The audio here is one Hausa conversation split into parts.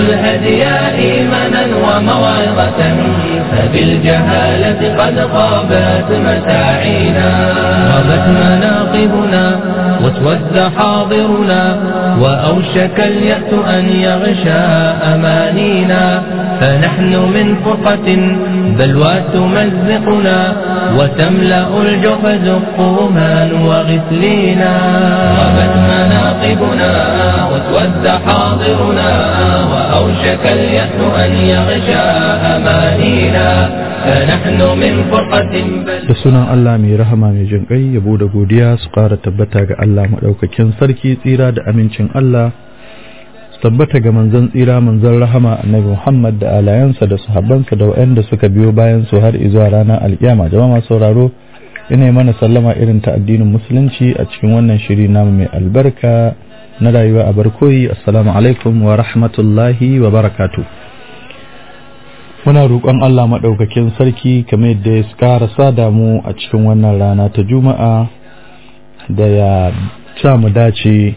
الهدي إيمانا وموعظة فبالجهالة قد غابت مساعينا غابت مناقبنا واسود حاضرنا وأوشك اليأس أن يغشى أمانينا فنحن من فرقة بلوى تمزقنا وتملأ الجحز قوما وغسلينا غابت مناقبنا واسود حاضرنا وأوشك اليأس أن يغشى أمانينا فنحن من فرقة da sunan Allah mai rahama mai jin ƙai yabo da godiya su ƙara tabbata ga Allah maɗaukakin sarki tsira da amincin Allah su tabbata ga manzon tsira manzon rahama annabi Muhammad da alayansa da sahabbansa da waɗanda suka biyo bayan su har izuwa ranar alƙiyama jama'a masu sauraro ina mana sallama irin ta addinin musulunci a cikin wannan shiri namu mai albarka na rayuwa a barkoyi assalamu alaikum wa rahmatullahi wa barakatuh muna roƙon Allah maɗaukakin sarki kamar yadda ya ƙara sada mu a cikin wannan rana ta juma'a da ya sa mu dace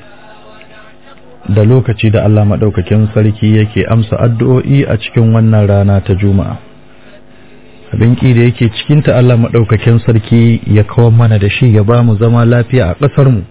da lokaci da Allah maɗaukakin sarki yake amsa addu'o'i a cikin wannan rana ta juma'a abin ƙi da yake cikinta Allah maɗaukakin sarki ya kawo mana da shi ya ba mu zama lafiya a ƙasarmu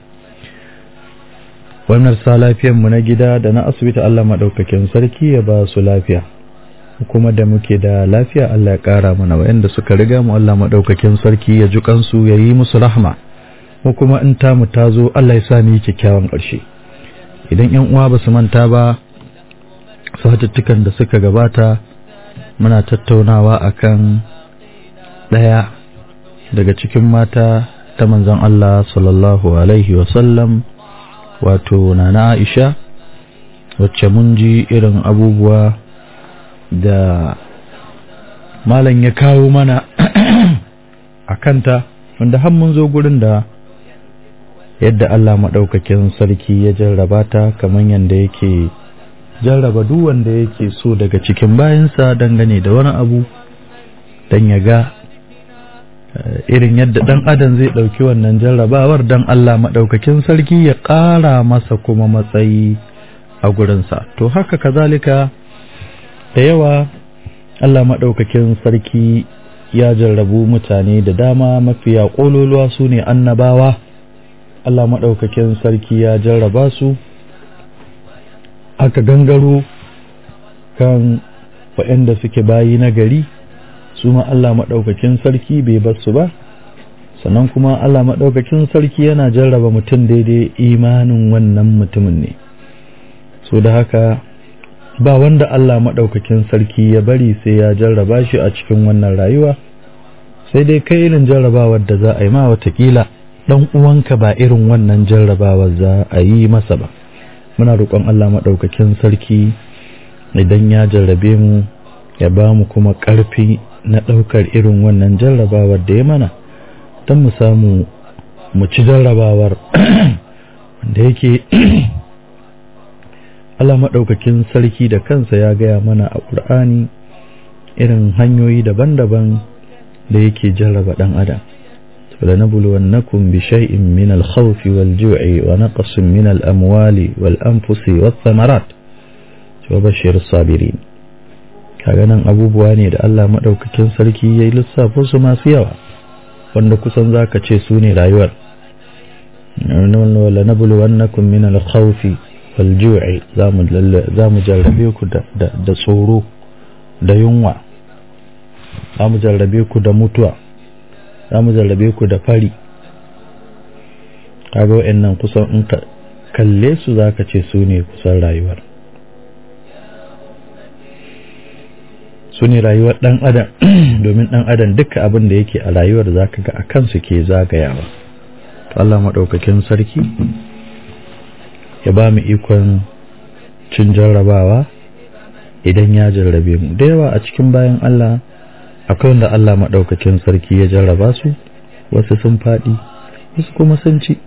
wannan sa lafiyanmu na gida da na asibiti Allah maɗaukakin sarki ya ba su lafiya kuma da muke da lafiya Allah ya ƙara mana wayanda suka riga mu Allah maɗaukakin sarki ya ji kansu ya yi musu rahma ko kuma in tamu ta zo Allah ya sa mu yi kyakkyawan ƙarshe idan ƴan uwa ba su manta ba satuttukan da suka gabata muna tattaunawa akan ɗaya daga cikin mata ta manzon Allah sallallahu alaihi wasallam wato nana Aisha wacce mun ji irin abubuwa da malam ya kawo mana a kanta wanda har mun zo gurin da yadda Allah maɗaukakin sarki ya jarraba ta kamar yadda yake jarraba duk wanda yake so daga cikin bayansa dangane da wani abu don ya ga irin yadda ɗan adam zai ɗauki wannan jarrabawar don Allah maɗaukakin sarki ya ƙara masa kuma matsayi a gurinsa to haka kazalika da yawa Allah maɗaukakin sarki ya jarrabu mutane da dama mafiya ƙololuwa su ne annabawa Allah maɗaukakin sarki ya jarraba su aka gangaro kan waɗanda suke bayi na gari su ma Allah maɗaukakin sarki bai basu ba sannan kuma Allah maɗaukakin sarki yana jarraba mutum daidai imanin wannan mutumin ne so da haka ba wanda Allah maɗaukakin sarki ya bari sai ya jarraba shi a cikin wannan rayuwa sai dai kai irin jarrabawar da za a yi ma watakila ɗan uwanka ba irin wannan jarrabawar za a yi masa ba muna roƙon Allah maɗaukakin sarki idan ya jarrabe mu ya ba mu kuma ƙarfi na ɗaukar irin wannan jarrabawar da ya mana don mu samu mu ci jarrabawar wanda yake Allah maɗaukakin sarki da kansa ya gaya mana a ƙur'ani irin hanyoyi daban-daban da yake jarraba ɗan adam فلنبلونكم بشيء من الخوف والجوع ونقص من الأموال والأنفس والثمرات وبشر الصابرين kaganan abubuwa ne da Allah maɗaukakin sarki ya yi lissafo su masu yawa wanda kusan za ka ce su ne rayuwar wala nabluwannakum min al-khawfi wal ju'i za mu jarrabe ku da tsoro da yunwa za mu jarrabe ku da mutuwa za mu jarrabe ku da fari kaga wa'annan kusan in ka kalle su za ka ce su ne kusan rayuwar su ne rayuwar ɗan adam domin ɗan adam duka abin da yake a rayuwar za ka ga a kansu ke zagayawa Allah maɗaukakin sarki ya ba mu ikon cin jarrabawa idan ya jarrabe mu da yawa a cikin bayan Allah akwai wanda Allah maɗaukakin sarki ya jarraba su wasu sun faɗi wasu kuma sun ci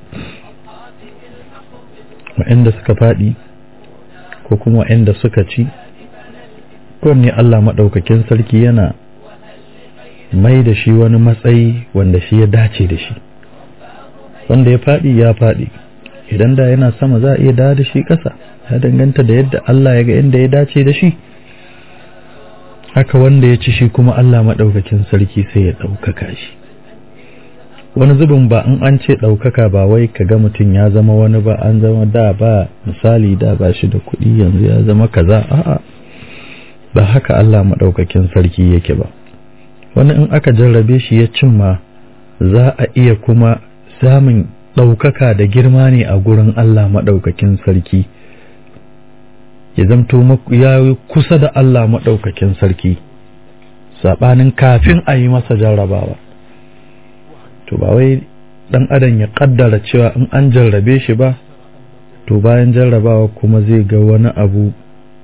wa'anda suka faɗi ko kuma wa'anda suka ci kowanne Allah maɗaukakin sarki yana mai da shi wani matsayi wanda shi ya dace da shi wanda ya faɗi ya faɗi idan da yana sama za a iya dawo da shi ƙasa ya danganta da yadda Allah ya ga inda ya dace da shi haka wanda ya ci shi kuma Allah maɗaukakin sarki sai ya ɗaukaka shi wani zubin ba in an ce ɗaukaka ba wai ka ga mutum ya zama wani ba an zama da ba misali da ba shi da kuɗi yanzu ya zama kaza a'a ba haka Allah maɗaukakin sarki yake ba wani in aka jarrabe shi ya cimma za a iya kuma samun ɗaukaka da girma ne a gurin Allah maɗaukakin sarki ya zamto ya kusa da Allah maɗaukakin sarki saɓanin kafin a yi masa jarrabawa to ba wai ɗan adam ya ƙaddara cewa in an jarrabe shi ba to bayan jarrabawa kuma zai ga wani abu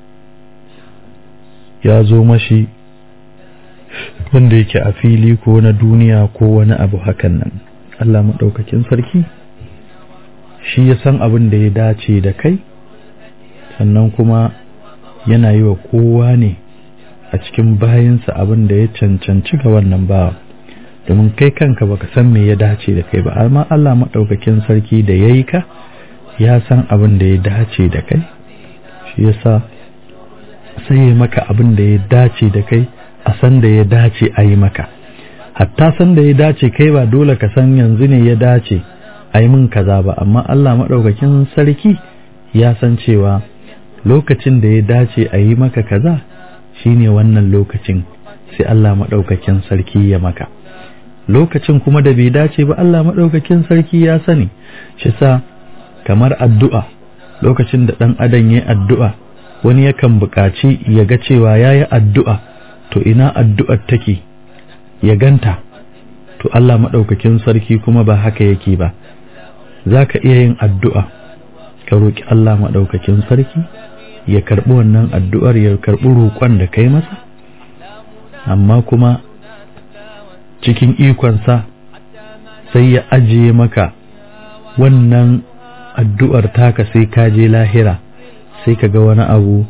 ya zo mashi wanda yake a fili ko na duniya ko wani abu hakan nan Allah maɗaukakin sarki shi ya san abin da ya dace da kai sannan kuma yana yi wa kowa ne a cikin bayansa abin da ya cancanci ga wannan bawa domin kai kanka baka san me ya dace da kai ba amma Allah maɗaukakin sarki da ya yi ka ya san abin da ya dace da kai shi yasa sai ya maka abin da ya dace da kai a san da ya dace a yi maka hatta san da ya dace kai ba dole ka san yanzu ne ya dace a yi min kaza ba amma Allah maɗaukakin sarki ya san cewa lokacin da ya dace a yi maka kaza shine wannan lokacin sai Allah maɗaukakin sarki ya maka lokacin kuma da bai dace ba Allah maɗaukakin sarki ya sani shi sa kamar addu'a lokacin da ɗan adam ya addu'a wani yakan buƙaci ya ga cewa ya yi addu'a to ina addu'ar take ya ganta to Allah maɗaukakin sarki kuma ba haka yake ba za ka iya yin addu'a ka roƙi Allah maɗaukakin sarki ya karɓi wannan addu'ar ya karɓi roƙon da kai masa amma kuma cikin ikonsa sai ya ajiye maka wannan addu'ar taka sai ka je lahira sai ka ga wani abu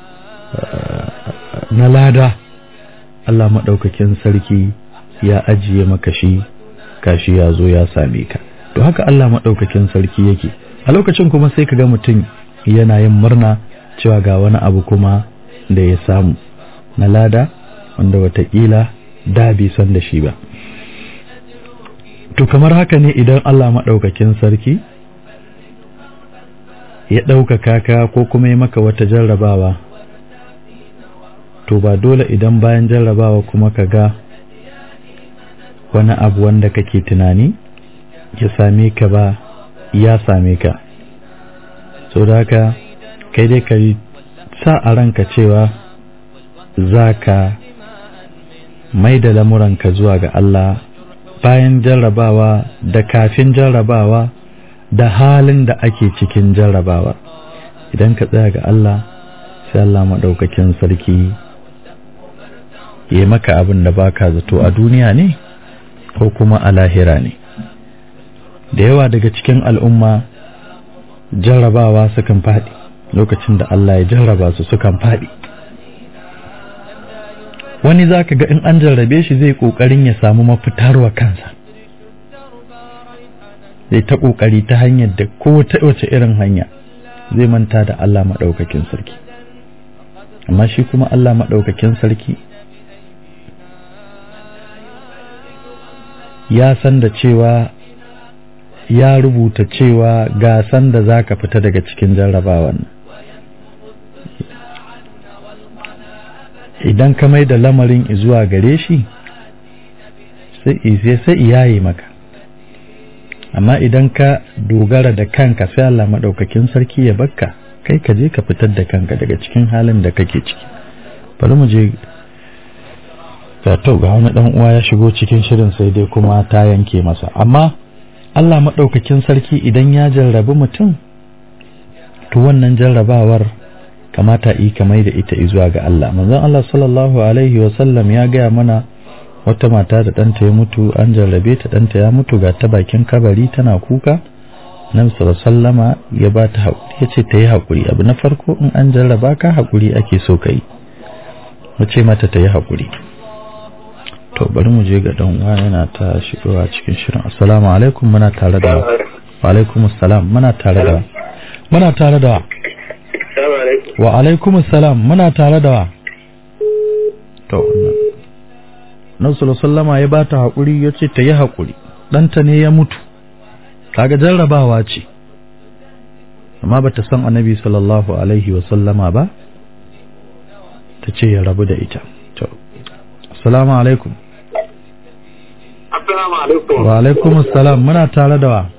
na lada Allah maɗaukakin sarki ya ajiye maka shi kashi ya zo ya same ka to haka Allah maɗaukakin sarki yake a lokacin kuma sai ka ga mutum yana yin murna cewa ga wani abu kuma da ya samu na lada wanda watakila da bai san da shi ba to kamar haka ne idan Allah maɗaukakin sarki ya ɗaukaka ka ko kuma ya maka wata jarrabawa to ba dole idan bayan jarrabawa kuma ka ga wani abu wanda kake tunani ya same ka ba ya same ka so da haka kai dai ka sa a ranka cewa za ka mai da lamuranka zuwa ga Allah bayan jarrabawa da kafin jarrabawa da halin da ake cikin jarrabawa idan ka tsaya ga Allah sai Allah maɗaukakin sarki ya maka abin da baka zato a duniya ne ko kuma a lahira ne da yawa daga cikin al'umma jarrabawa sukan faɗi lokacin da Allah ya jarraba su sukan faɗi wani za ka ga in an jarrabe shi zai ƙoƙarin ya samu mafitarwa kansa zai ta ƙoƙari ta hanyar da ko ta wace irin hanya zai manta da Allah maɗaukakin sarki amma shi kuma Allah maɗaukakin sarki ya san da cewa ya rubuta cewa ga san da za ka fita daga cikin jarrabawan idan ka mai da lamarin zuwa gare shi sai sai iyaye maka amma idan ka dogara da kanka sai Allah maɗaukakin sarki ya bakka kai ka je ka fitar da kanka daga cikin halin da kake ciki bari mu je ga to ga wani dan uwa ya shigo cikin shirin sai dai kuma ta yanke masa amma Allah maɗaukakin sarki idan ya jarrabi mutum to wannan jarrabawar kamata yi kamar da ita zuwa ga Allah manzon Allah sallallahu alaihi wa sallam ya gaya mana wata mata da ɗanta ya mutu an jarrabe ta ɗanta ya mutu ga ta bakin kabari tana kuka nan sallama ya ba ta haƙuri ya ce ta yi haƙuri abu na farko in an jarraba ka haƙuri ake so ka yi ce mata ta yi haƙuri to bari mu je ga dan uwa yana ta shigowa cikin shirin assalamu alaikum muna tare da wa alaikum assalam muna tare da muna tare da Assalamu alaikum. wa alaikum assalam muna tare da to nan sallama ya bata hakuri yace ta yi hakuri ɗanta ne ya mutu kaga jarrabawa ce amma bata san annabi sallallahu alaihi wa sallama ba ta ce ya rabu da ita to assalamu alaikum Assalamu alaikum. wa alaikum assalam muna tare da wa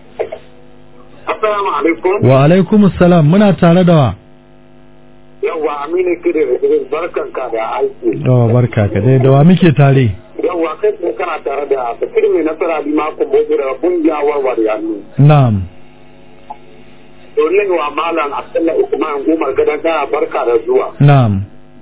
Assalamu alaikum. wa alaikum assalam muna tare da wa Yawwa Aminu Kide da Idris barkanka da aiki. to barka ka dai da wa muke tare Yawwa kai kuma kana tare da Bashir mai nasara bi mako bozo da kungiya warware hannu. na'am Domin wa Malam Abdullahi Usman Umar gadan kana barka da zuwa. na'am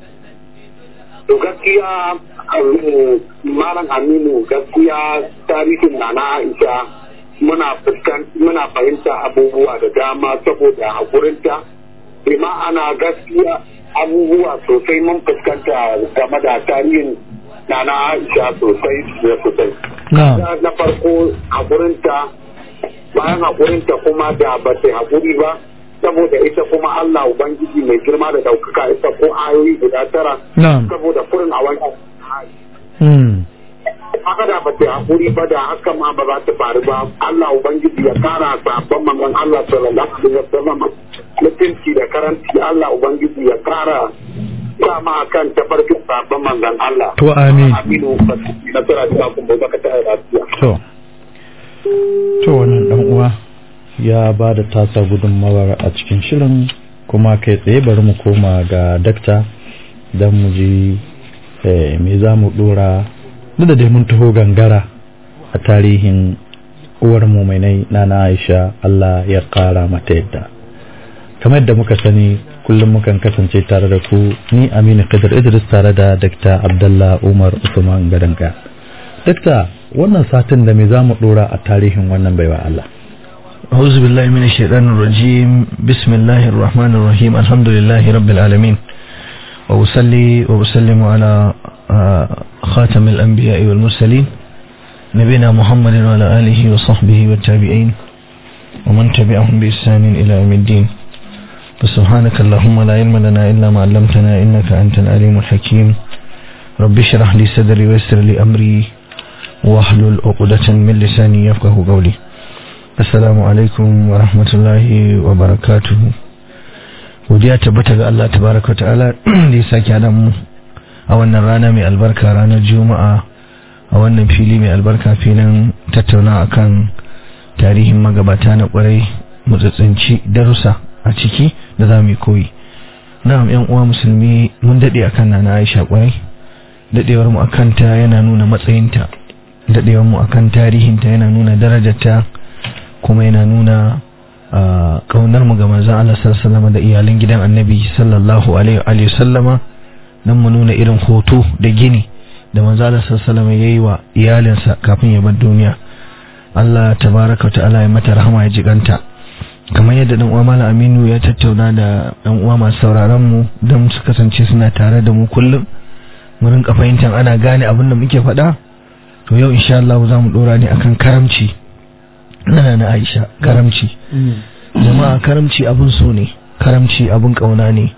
To gaskiya um, Malam Aminu gaskiya tarihin na na Aisha muna fuskan muna fahimta abubuwa da dama saboda hakurinta. Bima ana gaskiya abubuwa sosai mun fuskanta game da tarihin na na Aisha sosai da sosai. na'am Na farko hakurinta bayan hakurinta kuma da ba ta hakuri ba saboda ita kuma Allah Ubangiji mai girma da daukaka ita ko ayoyi guda tara na'am saboda kurin a wani hmm haka da ba ta hakuri ba da haka ma ba za ta faru ba Allah Ubangiji ya kara sabon manzon Allah sallallahu alaihi wasallam mutunci da karanci Allah Ubangiji ya kara sa ma kan tafarkin sabon manzon Allah to amin aminu na tsara da kuma baka ta lafiya to to wannan dan uwa ya ba da tasa gudunmawar a cikin shirin kuma kai tsaye bari mu koma ga dakta don mu ji eh, me za mu dora duk da dai mun taho gangara a tarihin uwar muminai na na aisha Allah ya kara mata yadda kamar yadda muka sani kullum mukan kasance tare da ku ni aminu kadir idris tare da dakta abdallah umar usman gadanga dakta wannan satin da me za mu dora a tarihin wannan baiwa Allah أعوذ بالله من الشيطان الرجيم بسم الله الرحمن الرحيم الحمد لله رب العالمين وأصلي وأسلم على آه، خاتم الأنبياء والمرسلين نبينا محمد وعلى آله وصحبه والتابعين ومن تبعهم بإحسان إلى يوم الدين فسبحانك اللهم لا علم لنا إلا ما علمتنا إنك أنت العليم الحكيم رب اشرح لي صدري ويسر لي أمري واحلل عقدة من لساني يفقه قولي Assalamu alaikum wa rahmatullahi wa barakatuhu. Godiya tabbata ga Allah tabaraka ta'ala da ya sake haɗa mu a wannan rana mai albarka ranar Juma'a a wannan fili mai albarka filin tattauna akan tarihin magabata na kwarai mutsatsinci darussa a ciki da za mu yi koyi. Na'am yan uwa musulmi mun daɗe akan nana Aisha kwarai. Daɗewar mu akan ta yana nuna matsayinta. Daɗewar mu akan tarihinta yana nuna darajarta. kuma yana nuna kaunar mu ga manzon Allah sallallahu da iyalan gidan Annabi sallallahu alaihi wa sallama dan mu nuna irin hoto da gini da manzon Allah sallallahu yayi wa iyalinsa kafin ya bar duniya Allah tabaraka wa ta'ala ya mata rahama ya jiganta kamar yadda dan uwa Malam Aminu ya tattauna da dan uwa masu sauraron mu dan su kasance suna tare da mu kullum mu rinka fahimtar ana gane abin da muke faɗa to yau insha Allah za mu dora ne akan karamci na na Aisha karamci jama'a karamci abun so ne karamci abun kauna ne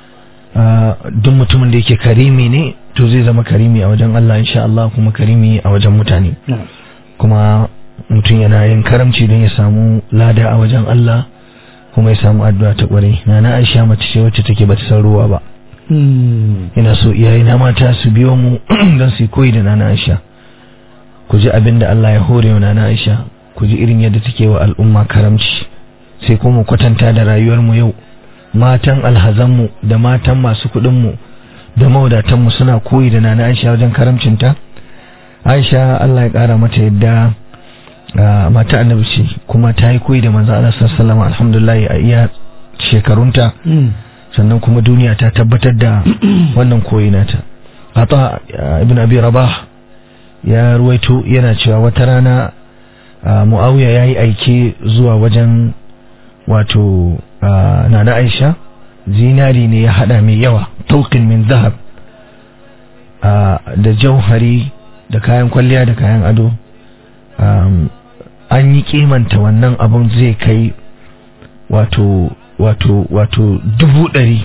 duk mutumin da yake karimi ne to zai zama karimi a wajen Allah insha Allah kuma karimi a wajen mutane kuma mutum yana yin karamci don ya samu lada a wajen Allah kuma ya samu addu'a ta kwarai na na Aisha mace ce wacce take bata san ruwa ba ina so iyaye na mata su biyo mu don su koyi da nana Aisha ku ji abin da Allah ya hore wa nana Aisha ku ji irin yadda take wa al'umma karamci sai kuma kwatanta da rayuwar mu yau matan alhazanmu da matan masu kuɗin mu da maudatanmu suna koyi da nana Aisha wajen karamcinta Aisha Allah ya ƙara mata yadda mata annabi ce kuma ta yi koyi da manzo Allah sallallahu alaihi alhamdulillah a iya shekarunta sannan kuma duniya ta tabbatar da wannan koyi nata Ata ibn Abi Rabah ya ruwaito yana cewa wata rana Muawiya yayi aike zuwa wajen wato Nana Aisha zinari ne ya hada mai yawa tauqin min zahab da jauhari da kayan kwalliya da kayan ado an yi kimanta wannan abun zai kai wato wato wato dubu ɗari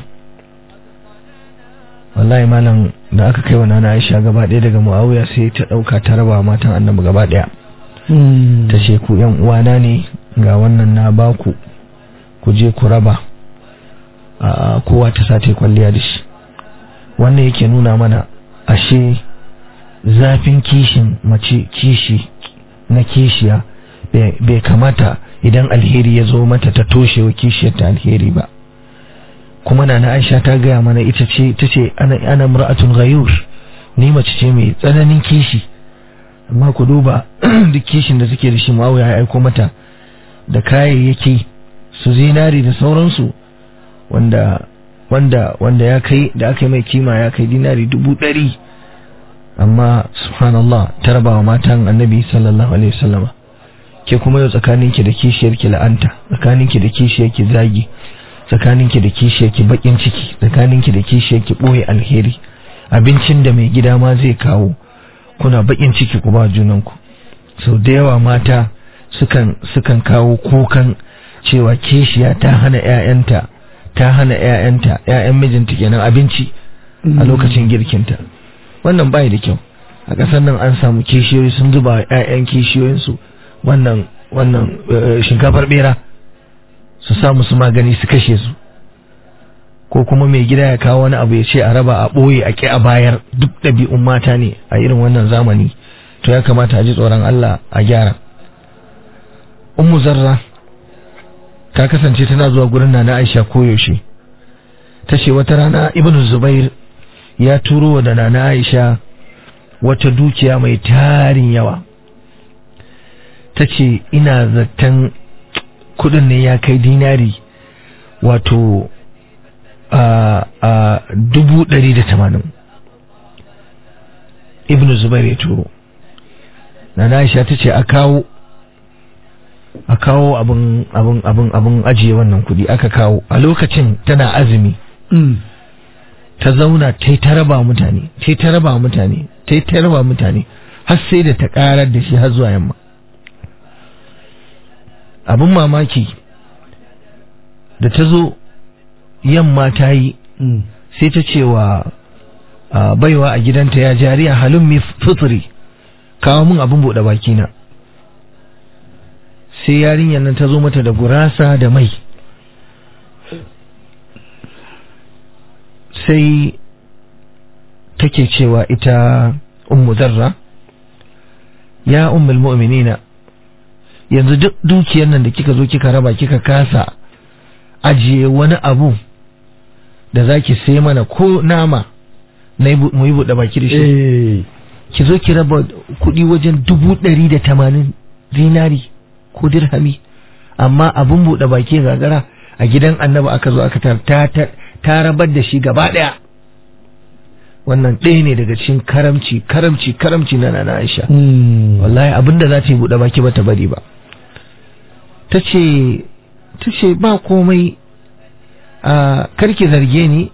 wallahi malam da aka kai wa nana aisha gaba ɗaya daga muawiya sai ta ɗauka ta raba matan annabi gaba ɗaya ta ce ku yan uwana ne ga wannan na baku ku je ku raba a kowa ta sa ta kwalliya da shi wannan yake nuna mana ashe zafin kishin mace kishi na kishiya bai kamata idan alheri ya zo mata ta toshe wa kishiyar ta alheri ba kuma na Aisha ta gaya mana ita ce ta ce ana ana mar'atun ghayur ni mace ce mai tsananin kishi amma ku duba duk kishin da suke da shi Muawiya ya aiko mata da kayayyaki su zinari da sauransu wanda wanda wanda ya kai da aka yi mai kima ya kai dinari dubu ɗari amma subhanallah ta raba wa matan annabi sallallahu alaihi wasallama ke kuma yau tsakaninki da kishiyarki la'anta tsakaninki da kishiyarki zagi tsakaninki da kishiyarki bakin ciki tsakaninki da kishiyarki boye alheri abincin da mai gida ma zai kawo kuna bakin ciki ku ba junanku sau da yawa mata sukan sukan kawo kukan cewa kishiya ta hana ƴaƴanta ta hana ƴaƴanta ƴaƴan mijinta kenan abinci a lokacin girkinta wannan bai da kyau a ƙasar nan an samu kishiyoyi sun zuba ƴaƴan kishiyoyinsu wannan wannan shinkafar bera su sa musu magani su kashe su ko kuma mai gida ya kawo wani abu ya ce a raba a ɓoye a ƙi a bayar duk ɗabi'un mata ne a irin wannan zamani to ya kamata a ji tsoron Allah a gyara ummu zarra ta kasance tana zuwa gurin na Aisha koyaushe ta ce wata rana ibnu zubair ya turo da nana Aisha wata dukiya mai tarin yawa ta ce ina zaton kudin ne ya kai dinari wato a dubu ɗari da tamanin ibn zubair ya turo na aisha ta ce a kawo a kawo abin abin abin abin ajiye wannan kudi aka kawo a lokacin tana azumi ta zauna ta yi ta raba mutane ta yi ta raba mutane ta yi ta raba mutane har sai da ta karar da shi har zuwa yamma abin mamaki da ta zo yamma ta yi sai ta ce wa baiwa a gidanta ya jariya halin mai fitri kawo min abin buɗe bakina sai yarinyar nan ta zo mata da gurasa da mai sai take cewa ita ummu zarra ya ummul mu'minina yanzu duk dukiyar nan da kika zo kika raba kika kasa ajiye wani abu da zaki sai mana ko nama na mu yi buɗe baki da shi ki zo ki raba kuɗi wajen dubu ɗari da tamanin zinari ko dirhami amma abun buɗe baki gagara a gidan annabi aka zo aka ta ta rabar da shi gaba ɗaya wannan ɗaya ne daga cikin karamci karamci karamci na nana Aisha wallahi abinda za ta yi buɗe baki ba ta bari ba ta ce ta ce ba komai a karki zarge ni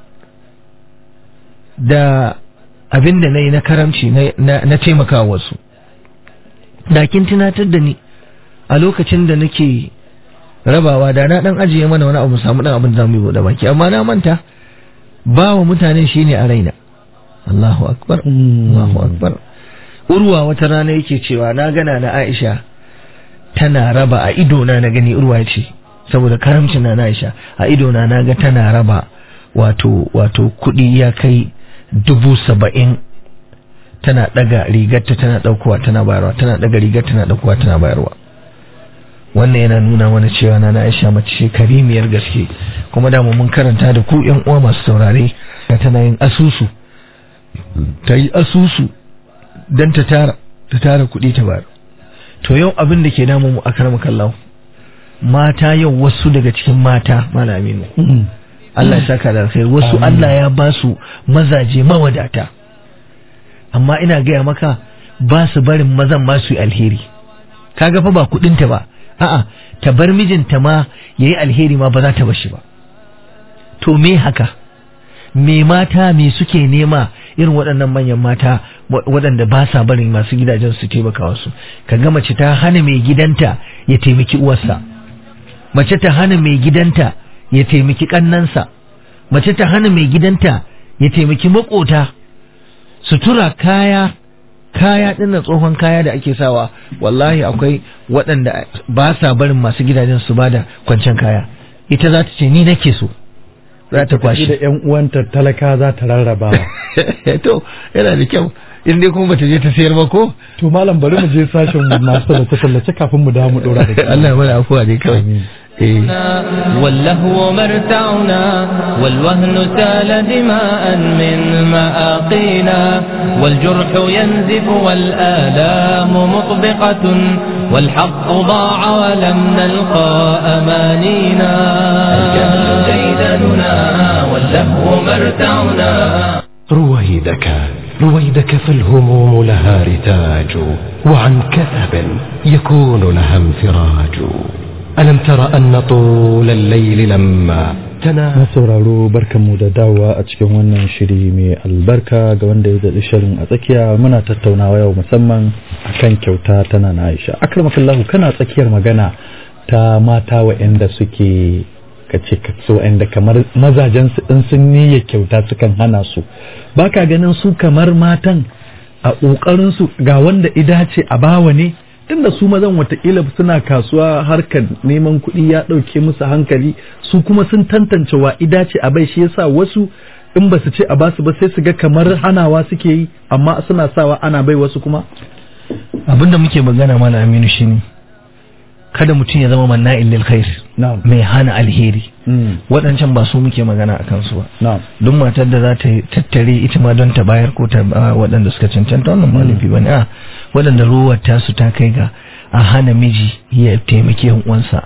da abin da na yi na karamci na taimaka wasu da kin tunatar da ni a lokacin da nake rabawa da na dan ajiye mana wani abu samu dan abin da zamu yi bude baki amma na manta ba wa mutane shine a raina Allahu akbar Allahu akbar urwa wata rana yake cewa na gana na Aisha tana raba a idona na gani urwa ce saboda karamcin na Aisha a idona na ga tana raba wato wato kuɗi ya kai dubu saba'in tana ɗaga rigarta tana ɗaukowa tana bayarwa tana ɗaga rigar tana ɗaukowa tana bayarwa wannan yana nuna mana cewa na Aisha mace ce karimiyar gaske kuma da mun karanta da ku ƴan uwa masu saurare da tana yin asusu ta yi asusu don ta tara ta tara kuɗi ta bayar to yau abin da ke damu mu akrama kallahu mata yau wasu daga cikin mata malamin Allah ya saka da alkhairi wasu Allah ya ba su mazaje mawadata amma ina gaya maka ba su barin mazan ma su yi alheri kaga fa ba kudinta ba a'a ta bar mijinta ma yayi alheri ma ba za ta bashi ba to me haka me mata me suke nema irin waɗannan manyan mata waɗanda ba sa barin masu gidajen su taimaka wasu ka ga mace ta hana mai gidanta ya taimaki uwarsa mace ta hana mai gidanta ya taimaki kannansa mace ta hana mai gidanta ya taimaki makota sutura kaya kaya dinnan tsohon kaya da ake sawa wallahi akwai waɗanda ba sa barin masu gidajen su bada kwancen kaya ita za ta ce ni nake so za ta kwashi da yan uwanta talaka za ta rarraba to yana da kyau in dai kuma bata je ta sayar ba ko to malam bari mu je sashen masu tallace tallace kafin mu dawo mu dora da Allah ya mana afuwa ne kawai واللهو مرتعنا والوهن سال دماء من مآقينا والجرح ينزف والآلام مطبقة والحق ضاع ولم نلقى أمانينا الجهل ديدننا واللهو مرتعنا رويدك رويدك فالهموم لها رتاج وعن كثب يكون لها انفراج ألم تر أن طول الليل لما na sauraro barkanmu da dawowa a cikin wannan shiri mai albarka ga wanda ya zaɗi shirin a tsakiya muna tattaunawa yau musamman akan kyauta tana na aisha akramakallahu kana tsakiyar magana ta mata wa'anda suke kace kace wa'anda kamar mazajen su in sun niyya kyauta sukan hana su baka ganin su kamar matan a ƙoƙarin su ga wanda ida ce a bawa ne tunda su mazan watakila suna kasuwa harkar neman kuɗi ya ɗauke musu hankali su kuma sun tantance wa ida ce a bai shi yasa wasu in ba su ce a basu ba sai su ga kamar hanawa suke yi amma suna sawa ana bai wasu kuma abinda muke magana mana aminu shine kada mutum ya zama manna'in lil khair na'am mai hana alheri Mm. waɗancan ba su muke magana a kansu ba na'am duk matar da za ta tattare ita ma don ta bayar ko ta ba waɗanda suka cancanta wannan ba laifi bane a waɗanda ruwar tasu ta kai ga a hana miji ya taimaki yan uwansa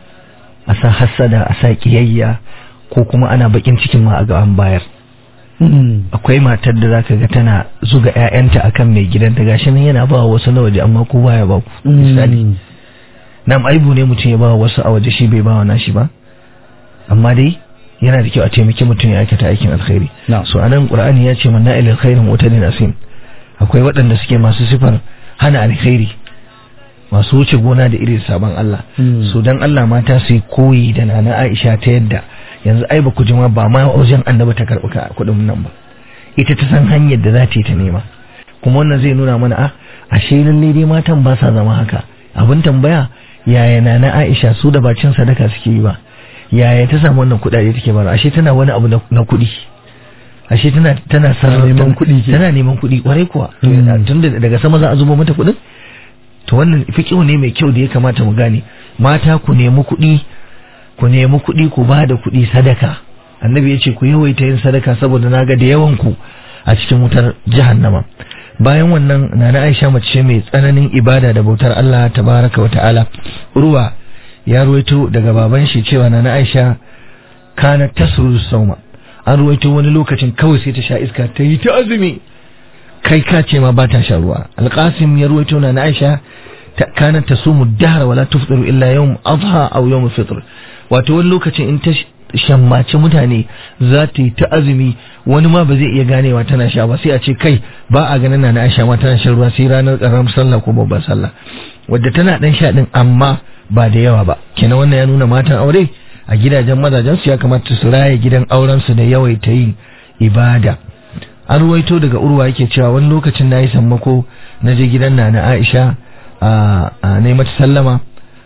a sa hassada a sa kiyayya ko kuma ana bakin cikin ma a ga an bayar Mm. akwai matar da zaka ga tana zuga ƴaƴanta akan mai gidanta gashi nan yana ba wasu na waje amma ko baya ba ku misali Mm. nam aibu ne mutum ya ba wasu a waje shi bai ba wa nashi ba amma dai yana da kyau a taimaki mutum ya aikata aikin alkhairi Na'am. so anan qur'ani ya ce man na'il alkhairin wa tadin asim akwai waɗanda suke masu sifar hana alkhairi masu wuce gona da irin sabon Allah Mm. so dan Allah mata su yi koyi da nana Aisha ta yadda yanzu ai ba ku ji ma ba ma wajen annabi ta karɓi ka kuɗin nan ba ita ta san hanyar da za ta yi ta nema kuma wannan zai nuna mana a ashe lalle dai matan ba sa zama haka abin tambaya yaya nana Aisha su da bacin sadaka suke yi ba yaya ta samu wannan kuɗaɗe take bara ashe tana wani abu na na kuɗi ashe tana tana sarrafa neman kuɗi ke. tana neman kuɗi kwarai kuwa Mm. tun da daga sama za a zubo mata kuɗin to wannan fiƙihu ne mai kyau da ya kamata mu gane mata ku nemi kuɗi ku nemi kuɗi ku ba da kuɗi sadaka annabi ya ce ku yawaita yin sadaka saboda na ga da yawan ku a cikin wutar jahannama bayan wannan nana Aisha mace ce mai tsananin ibada da bautar Allah tabaraka wa ta'ala ruwa ya ruwaito daga baban shi cewa nana Aisha kana tasru sauma an ruwaito wani lokacin kawai sai ta sha iska ta yi ta azumi kai ka ce ma ba ta sha ruwa alqasim ya ruwaito na aisha ta kana tasumu dahra wala tufṭiru illa yawm adha aw yawm fitr wato wani lokacin in ta shammaci mutane za ta yi ta azumi wani ma ba zai iya ganewa tana sha ba sai a ce kai ba a ganin na aisha ma tana shan ruwa sai ranar karamar sallah ko babbar sallah wadda tana dan sha din amma ba da yawa ba kenan wannan ya nuna matan aure a gidajen mazajen su ya kamata su raye gidan auren su da yawaita yin ibada an ruwaito daga urwa yake cewa wani lokacin na yi sammako na je gidan na na aisha a a na yi mata sallama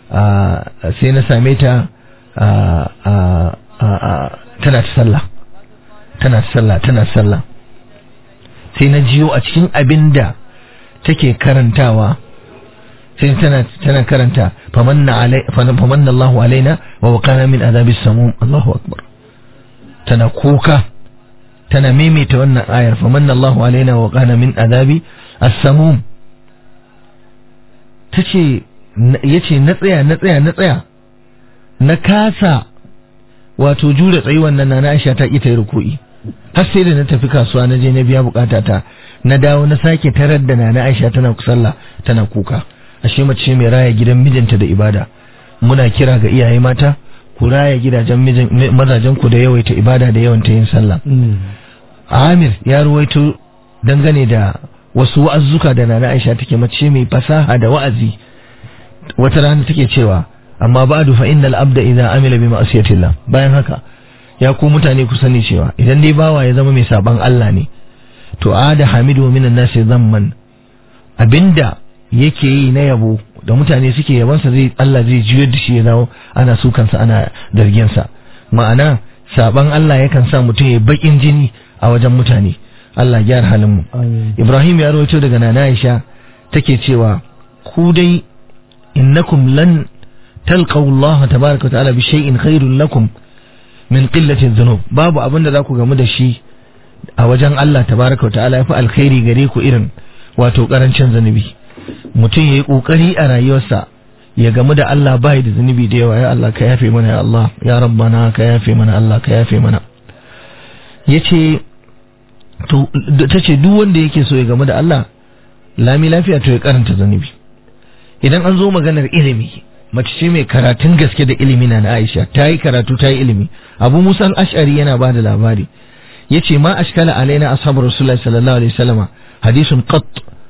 a sai na same ta a a a a tana ta sallah tana ta sallah tana ta sallah sai na jiyo a cikin abin da take karantawa sai tana tana karanta famanna alai famanna Allahu alaina wa waqana min adhabis samum Allahu akbar tana kuka tana maimaita wannan ayar famanna Allahu alaina wa qana min adabi as-samum tace yace na tsaya na tsaya na tsaya na kasa wato jure tsayi wannan na Aisha ta ki ta yi ruku'i har sai da na tafi kasuwa na je na biya bukata ta na dawo na sake tarar da nana Aisha tana sallah tana kuka ashe mace mai raya gidan mijinta da ibada muna kira ga iyaye mata ku raya gidajen mijin mazajen ku da yawaita ibada da yawan yin sallah Mm. Amir ya ruwaito dangane da wasu wa'azzuka da nana Aisha take mace mai fasaha da wa'azi wata rana take cewa amma ba'du fa innal abda idza amila bi ma'siyatillah bayan haka ya ku mutane ku sani cewa idan dai bawa ya zama mai saban Allah ne to ada hamidu minan nasi zamman abinda yake yi na yabo da mutane suke yabansa zai Allah zai juyar da shi ya dawo ana sukansa ana dargensa ma'ana saban Allah yakan sa mutum ya bakin jini a wajen mutane Allah gyara halin mu Ibrahim ya rawaito daga Nana Aisha take cewa ku dai innakum lan talqaw Allah tabaaraka wa ta'ala bi shay'in khairun lakum min qillati dhunub babu abin da za ku gamu da shi a wajen Allah tabaaraka wa ta'ala yafi alkhairi gare ku irin wato karancin zanubi mutum yayi kokari a rayuwarsa ya gamu da Allah bai da zunubi da yawa ya Allah ka yafe mana ya Allah ya rabbana ka yafe mana Allah ka yafe mana yace to tace duk wanda yake so ya gamu da Allah lami lafiya to ya karanta zunubi idan an zo maganar ilimi mace ce mai karatun gaske da ilimi na na Aisha ta yi karatu ta yi ilimi Abu Musa al-Ash'ari yana ba da labari yace ma ashkala alaina ashabu rasulullahi sallallahu alaihi wasallama hadisun qat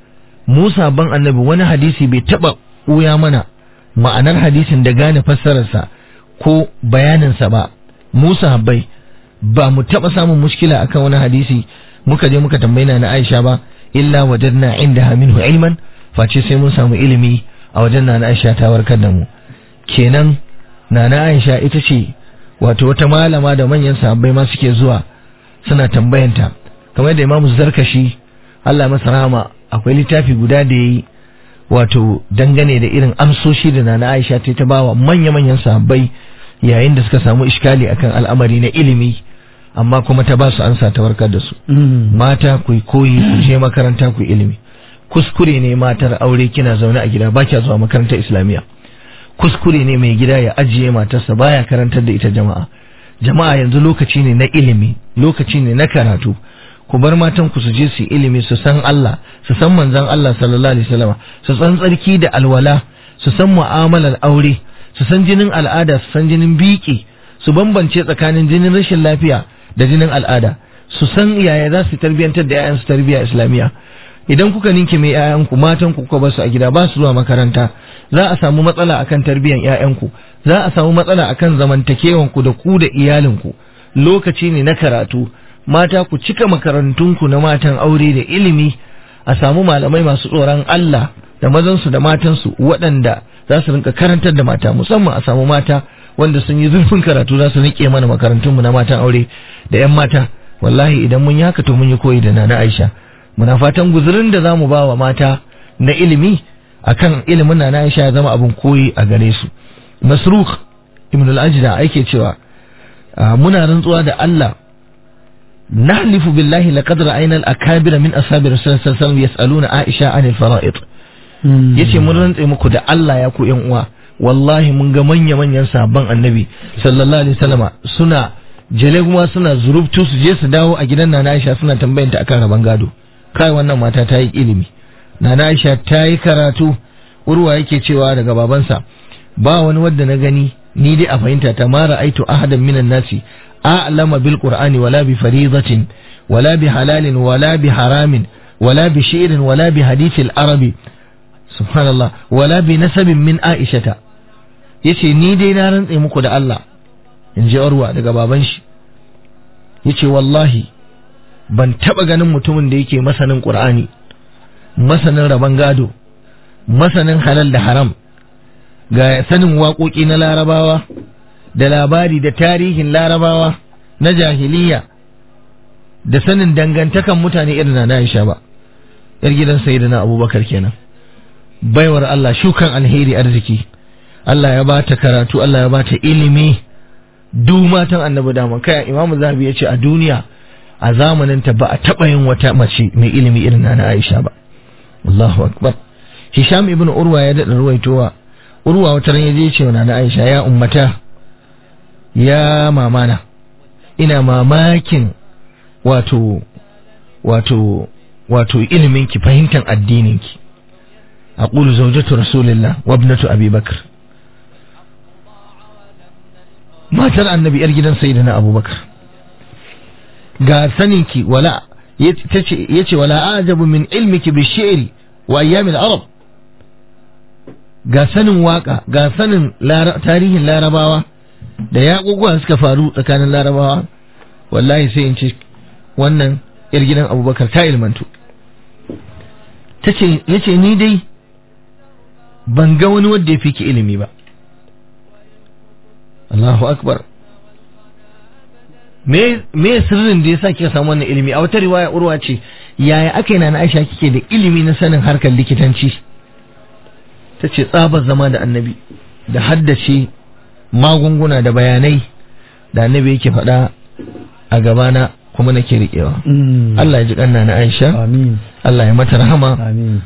Musa ban annabi wani hadisi bai taba ɓuya mana ma'anar hadisin da gane fassararsa ko bayaninsa ba Musa bai ba mu taba samun mushkila akan wani hadisi muka je muka tambayi na Aisha ba illa wajadna indaha minhu ilman face sai mun samu ilimi a wajen na Aisha ta warkar da mu kenan nana Aisha ita ce wato wata malama da manyan sahabbai ma suke zuwa suna tambayanta kamar da Imam Zarkashi Allah masa rahama akwai littafi guda da yayi wato dangane da irin amsoshi da nana Aisha ta ta bawa manya-manyan sahabbai yayin da suka samu iskali akan al'amari na ilimi amma kuma ta ba su ansa ta warkar da su mata ku koyi ku je makaranta ku ilimi kuskure ne matar aure kina zaune a gida ba kya zuwa makarantar islamiyya kuskure ne mai gida ya ajiye matarsa baya karantar da ita jama'a jama'a yanzu lokaci ne na ilimi lokaci ne na karatu ku bar matan ku su je su ilimi su san Allah su san manzon Allah sallallahu alaihi wasallam su san tsarki da alwala su san mu'amalar aure su san jinin al'ada su san jinin biki su bambance tsakanin jinin rashin lafiya da jinin al'ada su san yaya za su tarbiyantar da 'ya'yansu tarbiyya islamiyya idan kuka ninke mai 'ya'yanku matan ku kuka basu a gida ba su zuwa makaranta za a samu matsala akan tarbiyan 'ya'yanku za a samu matsala akan zamantakewan ku da ku da iyalinku lokaci ne na karatu mata ku cika makarantunku na matan aure da ilimi a samu malamai masu tsoron Allah da mazansu da matansu waɗanda za su rinka karantar da mata musamman a samu mata wanda sun yi zurfin karatu za su rike mana makarantunmu na matan aure da 'yan mata wallahi idan mun yi haka to mun yi koyi da nana Aisha muna fatan guzurin da zamu ba wa mata na ilimi akan ilimin nana Aisha ya zama abin koyi a gare su Masruq ibn al-Ajda ake cewa muna rantsuwa da Allah nahlifu billahi laqad ra'ayna al-akabir min ashabi rasulullah sallallahu alaihi wasallam yas'aluna Aisha anil fara'id yace mun rantse muku da Allah ya ku yan uwa wallahi mun ga manya-manyan sabon annabi sallallahu alaihi wasallama suna jale kuma suna zurubtu su je su dawo a gidan Nana Aisha suna tambayanta akan raban gado kai wannan mata ta yi ilimi Nana Aisha ta yi karatu urwa yake cewa daga babansa ba wani wanda na gani ni dai a fahimta ta mara aitu ahadan minan nasi a'lama bil qur'ani wala bi faridatin wala bi halalin wala bi haramin wala bi shi'rin wala bi hadithil arabi subhanallah wala bi nasabin min aishata yace ni dai na rantse muku da Allah in ji Urwa daga baban shi yace wallahi ban taba ganin mutumin da yake masanin Qur'ani masanin raban gado masanin halal da haram ga sanin waƙoƙi na larabawa da labari da tarihin larabawa na jahiliya da sanin dangantakan mutane irin na Aisha ba yar gidan sayyidina Abubakar kenan baiwar Allah shukan alheri arziki Allah ya bata karatu Allah ya bata ilimi duk matan annabi dama kai imamu zahabi ya ce a duniya a zamanin ta ba a taɓa yin wata mace mai ilimi irin na Aisha ba Allahu akbar Hisham ibn Urwa ya daɗa ruwaitowa Urwa wata ran yaje ce wa na Aisha ya ummata ya mamana ina mamakin wato wato wato ilimin ki fahimtar addinin ki aqulu zawjatu rasulillah wa ibnatu abi bakr matar annabi yar gidan sayyidina abubakar ga saninki wala ya ce wala ajabu min ilmiki bi shi'ri wa ayyamil arab ga sanin waka ga sanin tarihin larabawa da yaƙuƙuwa suka faru tsakanin larabawa wallahi sai in ce wannan yar gidan abubakar ta ilmantu ta ce ya ce ni dai ban ga wani wanda ya fi ki ilimi ba Allahu akbar me me sirrin da yasa kika samu wannan ilimi a wata riwaya urwa ce yaya aka yi na Aisha kike da ilimi na sanin harkar likitanci ta ce tsabar zama da annabi da haddace magunguna da bayanai da annabi yake faɗa a gabana kuma nake riƙewa Allah ya ji ƙanna na Aisha amin Allah ya mata rahama amin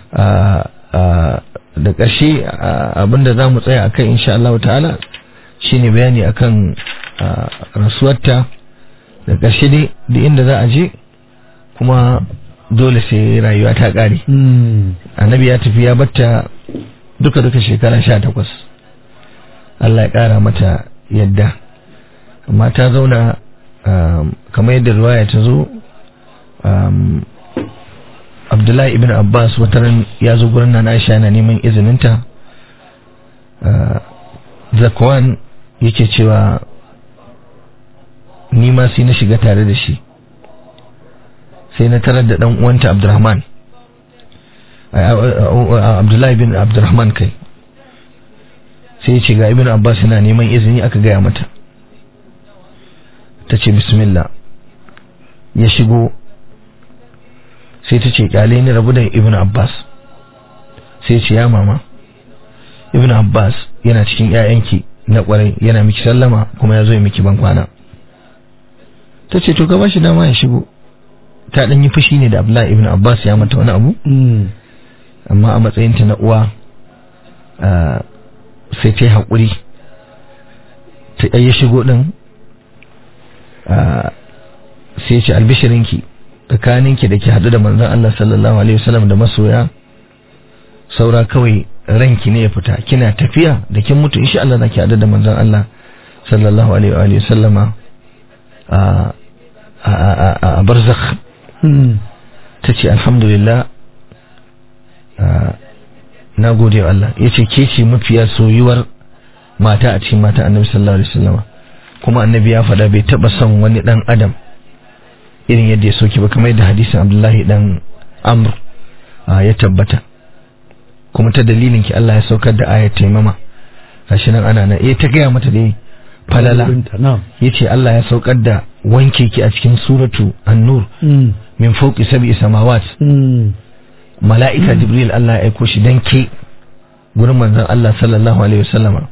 da ƙarshe abinda za mu tsaya akan insha Allah ta'ala shine bayani akan rasuwarta da ƙarshe dai da inda za a je kuma dole sai rayuwa ta ƙare annabi ya tafi ya batta duka duka shekara sha takwas Allah ya ƙara mata yadda amma ta zauna kamar yadda ruwaya ta zo abdullahi ibn abbas wataran ya zo gurin nan aisha yana neman izininta zakwan yake cewa ni ma sai na shiga tare da shi sai na tarar da dan uwanta abdurrahman abdullahi bin abdurrahman kai sai ya ce ga ibn abbas yana neman izini aka gaya mata ta ce bismillah ya shigo sai ta ce kyale ni rabu da ibn abbas sai ce ya mama ibn abbas yana cikin 'ya'yanki na kwarai yana miki sallama kuma ya zo ya miki ban kwana ta ce to gaba shi dama ya shigo ta ɗan yi fushi ne da abdullahi ibn abbas ya mata wani abu amma a matsayinta na uwa sai ta yi haƙuri ta ya shigo ɗin sai ce albishirinki tsakaninki da ke haɗu da manzon Allah sallallahu alaihi wasallam da masoya saura kawai ranki ne ya fita kina tafiya da kin mutu insha Allah zaki haɗu da manzon Allah sallallahu alaihi wa sallama a a barzakh tace alhamdulillah na gode wa Allah yace ke ce mafiya soyuwar mata a cikin mata annabi sallallahu alaihi wasallama kuma annabi ya faɗa bai taɓa son wani ɗan adam irin yadda ya soke ba kamar yadda hadisin abdullahi dan amr ya tabbata kuma ta dalilin ki Allah ya saukar da ayat taimama gashi nan ana nan eh ta gaya mata dai falala yace Allah ya saukar da wanke ki a cikin suratu an-nur min fawqi sab'i samawat mala'ika jibril Allah ya aiko shi dan ke gurin manzon Allah sallallahu alaihi wasallama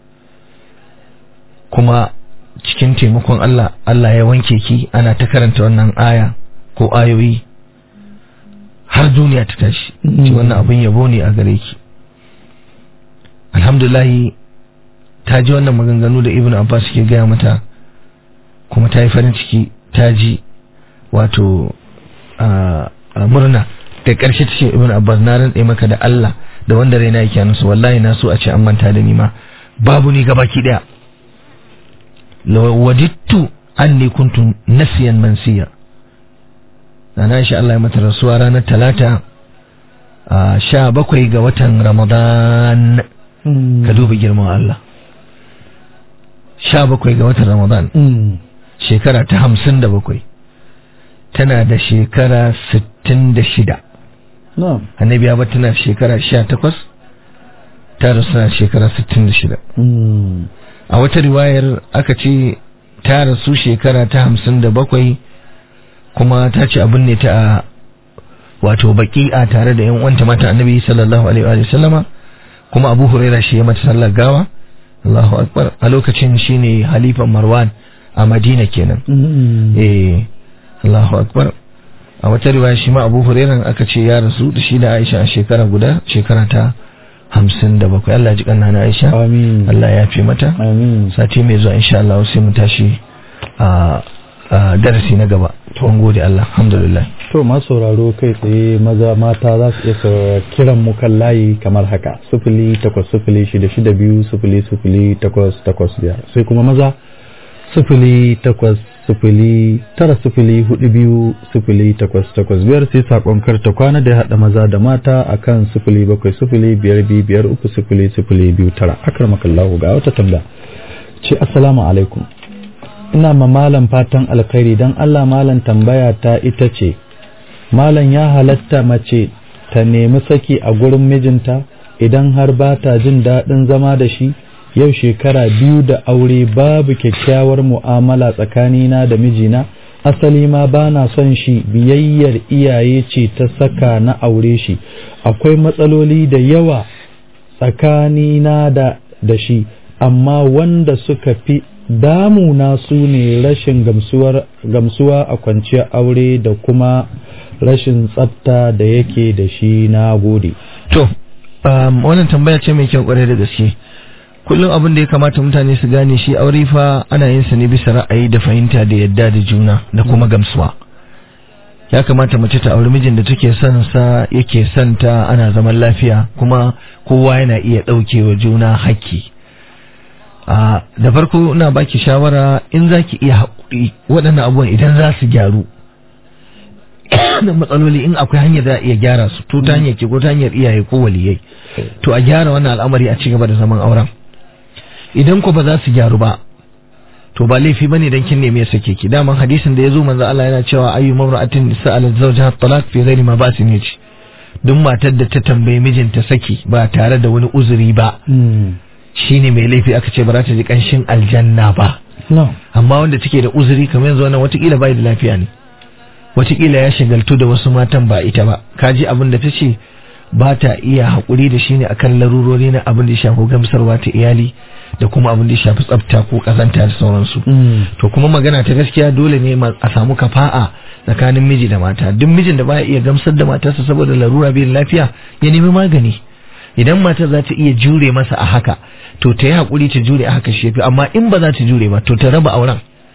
kuma cikin taimakon Allah Allah ya wanke ki ana ta karanta wannan aya ko ayoyi har duniya ta tashi ci wannan abin yabo ne a gare ki alhamdulahi ta ji wannan maganganu da ibn abbas ke gaya mata kuma ta yi farin ciki ta ji wato murna da ƙarshe ta ce ibn abbas na rantse maka da Allah da wanda raina yake nusu wallahi na so a ce an manta da ni ma babu ni gabaki daya wadittu anni kuntu nasiyan mansiya na shi Allah ya mata rasuwa ranar talata a sha bakwai ga watan ramadan ka duba girman Allah sha bakwai ga watan ramadan shekara ta hamsin da bakwai tana da shekara sittin da shida annabi ya tana shekara sha takwas ta rasu na shekara sittin da shida a wata riwayar aka ce ta rasu shekara ta hamsin da bakwai kuma ta ce abin ne ta a wato baki'a tare da yan uwanta mata annabi sallallahu alaihi wa sallama kuma abu huraira shi ya mata sallar gawa Allahu akbar a lokacin shine halifan marwan a madina kenan eh Allahu akbar a wata riwaya shi ma abu huraira aka ce ya rasu da shi da aisha a shekara guda shekara ta hamsin da bakwai Allah ji kanna na Aisha Amin. Allah ya fi mata Amin. sati mai zuwa insha Allah sai mu tashi a a darasi na gaba to an gode Allah alhamdulillah To masu sauraro kai tsaye maza mata za su iya sa- kiran mu kan layi kamar haka sifili takwas sifili shida shida biyu sifili sifili takwas takwas biyar sai kuma maza sifili takwas sifili tara sifili hudu biyu sifili takwas takwas biyar sai sakon karta kwana da ya haɗa maza da mata a kan sifili bakwai sifili biyar biyu biyar uku sifili sifili biyu tara akar makallahu ga wata tambaya ce assalamu alaikum ina ma malam fatan alkhairi don allah malam tambaya ta ita ce malam ya halatta mace ta nemi saki a gurin mijinta idan har ba ta jin daɗin zama da shi yau shekara biyu da aure babu kyakkyawar mu'amala tsakanina da mijina asali ma ba na son shi biyayyar iyaye ce ta saka na aure shi akwai matsaloli da yawa tsakanina da da shi amma wanda suka fi damuna su ne rashin gamsuwa a kwanciyar aure da kuma rashin tsafta da yake da shi na gode to um, wannan tambaya ce mai kyau kwarai da gaske kullum abin da ya kamata mutane su gane shi aure fa ana yin sa ne bisa ra'ayi da fahimta da yadda da juna da kuma gamsuwa ya kamata mace ta auri mijin da take son sa yake son ta ana zaman lafiya kuma kowa yana iya ɗaukewa juna haƙƙi da farko ina baki shawara in zaki iya haƙuri waɗannan abubuwan idan za su gyaru da matsaloli in akwai hanyar da iya gyara su to ta hanyar ke ko ta hanyar iyaye ko waliyai to a gyara wannan al'amari a cigaba da zaman auren idan ko ba za su gyaru ba to ba laifi bane dan kin neme sake ki daman hadisin da yazo manzo Allah yana cewa ayyu mamra'atin sa'alat zawjaha talaq fi ghairi ma ba'sin yace duk matar da ta tambaye mijinta saki ba tare da wani uzuri ba shine mai laifi aka ce ba za ta ji kanshin aljanna ba amma wanda take da uzuri kamar yanzu wannan watakila bai da lafiya ne watakila ya shagaltu da wasu matan ba ita ba kaji abin da ta ce ba ta iya haƙuri da shi ne akan larurori na abin da ya shafi gamsarwa ta iyali da kuma abin da ya shafi tsafta ko ƙazanta da sauransu to kuma magana ta gaskiya dole ne a samu kafa'a tsakanin miji da mata duk mijin da baya iya gamsar da matarsa saboda larura bai lafiya ya nemi magani idan matar za ta iya jure masa a haka to ta yi haƙuri ta jure a haka shi amma in ba za ta jure ba to ta raba auren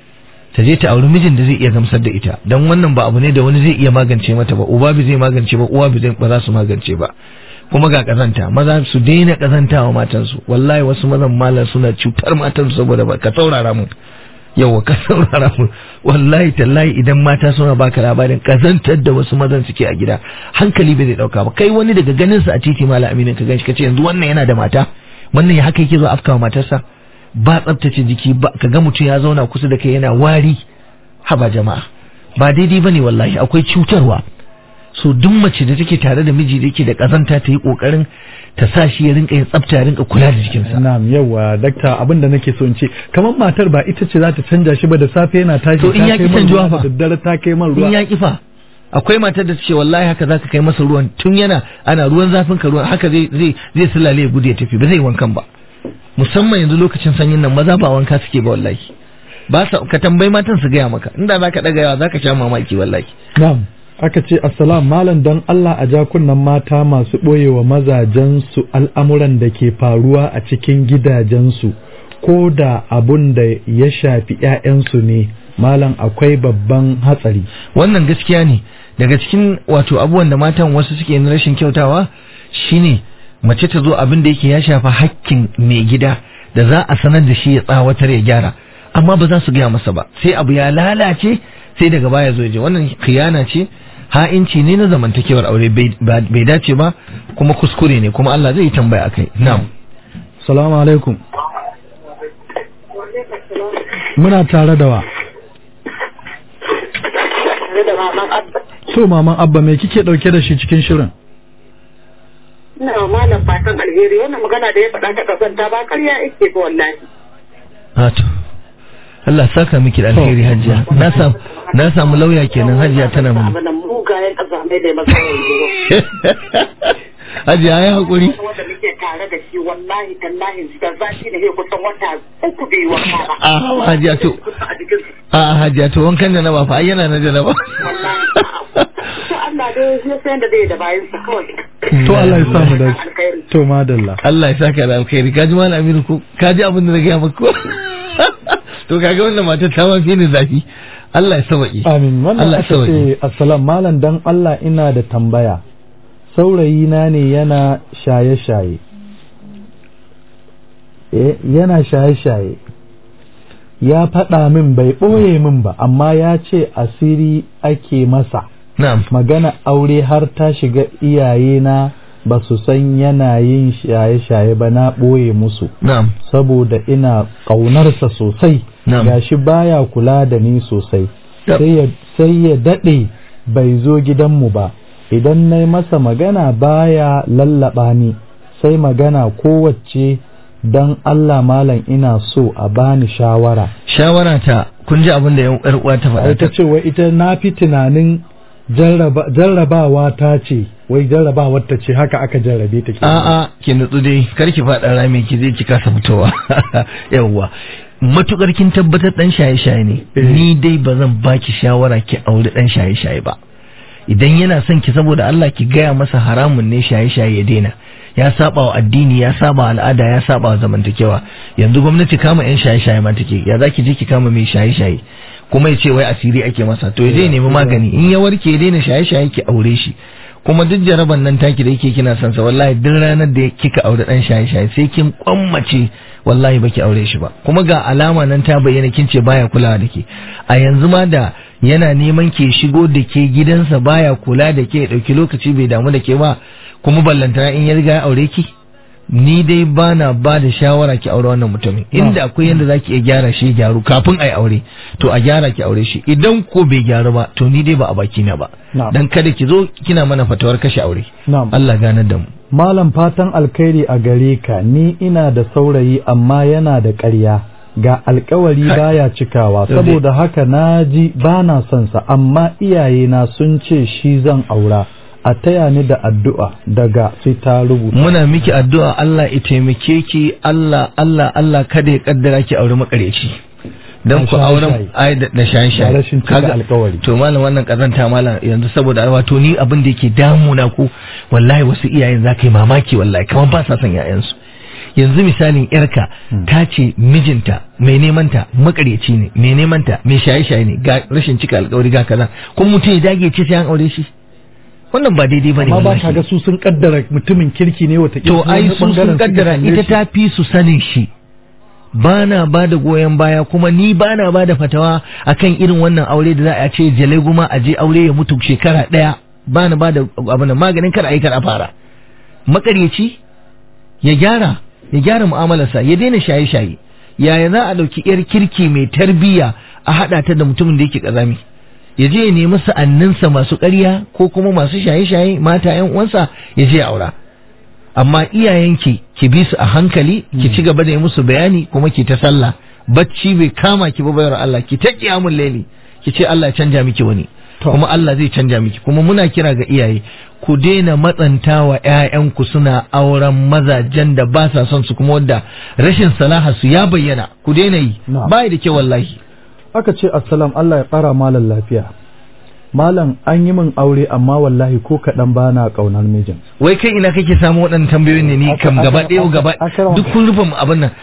ta je ta auri mijin da zai iya gamsar da ita don wannan ba abu ne da wani zai iya magance mata ba uba bi zai magance ba uwa bi ba za su magance ba kuma ga kazanta maza su daina kazanta wa matansu wallahi wasu mazan malam suna cutar matansu saboda ba ka saurara mu yawa ka saurara mu wallahi tallahi idan mata suna baka labarin kazantar da wasu mazan suke a gida hankali bai zai dauka ba kai wani daga ganin sa a titi malam aminin ka ganshi kace yanzu wannan yana da mata wannan ya haka yake zo afkawa matarsa ba tsabtace jiki ba ka ga mutum ya zauna kusa da kai yana wari haba jama'a ba daidai bane wallahi akwai cutarwa so duk mace da take tare da miji da yake da kazanta ta yi kokarin ta sa shi ya rinka yin tsafta ya rinka kula da jikinsa na'am yawa dakta abin da nake so in ce kamar matar ba ita ce za ta canja shi ba da safe yana tashi To in ya ki canjuwa fa? da daddare ta kai man ruwa in ya kifa akwai matar da ce wallahi haka zaka kai masa ruwan tun yana ana ruwan zafin ka ruwan haka zai zai zai sulale ya gudu ya tafi ba zai wankan ba musamman yanzu lokacin sanyin nan maza ba wanka suke ba wallahi ba sa ka tambayi matan su gaya maka inda zaka daga yawa zaka sha mamaki wallahi na'am aka ce assalam malam don Allah a jakunan mata masu ɓoyewa mazajensu al'amuran da ke faruwa a cikin gidajensu ko da abun da ya shafi ‘ya'yansu ne malam akwai babban hatsari wannan gaskiya ne daga cikin wato abubuwan da matan wasu suke na rashin kyautawa shine mace ta zo abin da yake ya shafa hakkin mai gida da za a sanar da shi ya tsawatar ya gyara amma ba za su gaya masa ba sai abu ya lalace sai daga baya zo ya je wannan khiyana ce ha'inci ne na zamantakewar aure bai dace ba kuma kuskure ne kuma Allah zai yi tambaya akai na'am salamu alaikum muna tare da wa tare da maman abba to maman abba me kike dauke da shi cikin shirin ina wa malam fatan alheri wannan magana da ya faɗa ta kasanta ba karya yake ba wallahi Hato. Allah saka miki da alheri hajiya na samu na samu lauya kenan hajiya tana mun abin nan mugayen ƙazamai da ya masa yanzu hajiya ya hakuri wanda muke tare da shi wallahi tallahi da zafi da ya kusan wata uku bai wanka ba a hajiya to a jikin a hajiya to wankan da na ba fa ai yana na da na ba wallahi to Allah dai ya san da zai da bayan sa kawai to Allah ya samu da alkhairi to madalla Allah ya saka da alkhairi kaji malam Aminu ko kaji abin da na gaya maka ko to kaga wannan matar ta ma fi ni zafi Allah ya sauki amin wannan Allah ya aka sauki ce assalam malam dan Allah ina da tambaya saurayi na ne yana shaye-shaye eh yana shaye-shaye ya faɗa min bai ɓoye min ba amma ya ce asiri ake masa na'am magana aure har ta shiga iyayena ba su san yana yin shaye-shaye ba na ɓoye musu na'am saboda ina ƙaunarsa sosai Na'am. gashi baya kula da ni sosai Yep. sai ya- sai ya daɗe bai zo gidanmu ba idan na yi masa magana baya lallaɓa ni sai magana kowace don Allah malam ina so a bani shawara shawara ta kun ji abin da yan yar uwa ta faɗa ai ta ce wai ita na fi tunanin jarraba- jarrabawa ta ce wai jarrabawar ta ce haka aka jarrabe ta ke a'a ki nutsu dai kar ki faɗa rami ki je ki kasa fitowa yawwa matukar kin tabbatar dan shaye-shaye ne ni dai ba zan baki shawara ki aure dan shaye-shaye ba idan yana son ki saboda Allah ki gaya masa haramun ne shaye-shaye ya daina ya saba wa addini ya saba wa al'ada ya saba wa zamantakewa yanzu gwamnati kama yan shaye-shaye ma take ya zaki je ki kama mai shaye-shaye kuma ya ce wai asiri ake masa to ya je ya nemi magani in ya warke ya daina shaye-shaye ki aure shi kuma duk jaraban nan taki da yake kina son sa wallahi duk ranar da kika aure dan shaye-shaye sai kin kwammace wallahi baki aure shi ba kuma ga alama nan ta bayyana kin ce baya kulawa da ke a yanzu ma da yana neman ke shigo da ke gidansa baya kula da ke ya dauki lokaci bai damu da ke ba kuma ballantana in ya riga ya aure ki ni dai bana ba da shawara ki aure wannan mutumin inda akwai yanda zaki iya gyara shi ya gyaru kafin ai aure to a gyara ki aure shi idan ko bai gyaru ba to ni dai ba a baki na ba Na'am. dan kada ki zo kina mana fatawar kashe aure Na'am. Allah ganar da mu Malam fatan alkhairi a gare ka ni ina da saurayi amma yana da ƙarya ga alkawari baya cikawa Yau dai. saboda haka na ji ba na son sa amma iyayena sun ce shi zan aura a taya ni da addu'a daga sai ta rubuta muna miki addu'a Allah ya taimake ki Allah Allah Allah kada ya kaddara ki aure makareci dan Da ku auren shaye-shaye. ai da da shaye shaye Da rashin cika alkawari. to malam wannan kazanta malam yanzu saboda wato ni abin da yake damuna ku wallahi wasu iyayen za ka yi mamaki wallahi kamar ba sa son yayansu yanzu misalin yarka ta ce mijinta mai neman ta makareci ne mai neman ta mai shaye shaye ne ga rashin cika alkawari ga kaza kuma mutum ya dage ce sai an aure shi wannan ba daidai bane amma ba wallahi. ka ga su sun kaddara mutumin kirki ne wata to ai su sun kaddara ita ta fi su sanin shi ba na ba da goyon baya kuma ni ba na ba da fatawa akan irin wannan aure da za a ce jale guma a je aure ya mutu shekara ɗaya ba na ba da abin nan, maganin kar a yi kar a fara makaryaci ya gyara ya gyara mu'amalarsa ya daina shaye-shaye yaya za a ɗauki 'yar kirki mai tarbiyya a haɗa ta da mutumin da yake ƙazami ya je ya nemi sa'anninsa masu ƙarya ko kuma masu shaye-shaye mata 'yan uwansa ya je ya aura amma iyayenki ki bi su a hankali ki ci gaba da yi musu bayani kuma ki ta sallah bacci bai kama ki ba bayar Allah ki ta kiyamul laili ki ce Allah ya canja miki wani To. kuma Allah zai canja miki kuma muna kira ga iyaye ku daina matsantawa ƴaƴanku suna auren mazajen da ba sa son su kuma wadda rashin salaha su ya bayyana ku daina yi Na'am. bai da kyau wallahi aka ce assalam Allah ya ƙara malam lafiya malam an yi min aure amma wallahi ko kaɗan ba na ƙaunar mijin wai kai ina kake samu waɗannan tambayoyin ne ni Aka- kam gaba aka- ɗaya aka- gaba aka- duk kun rufe mu abin nan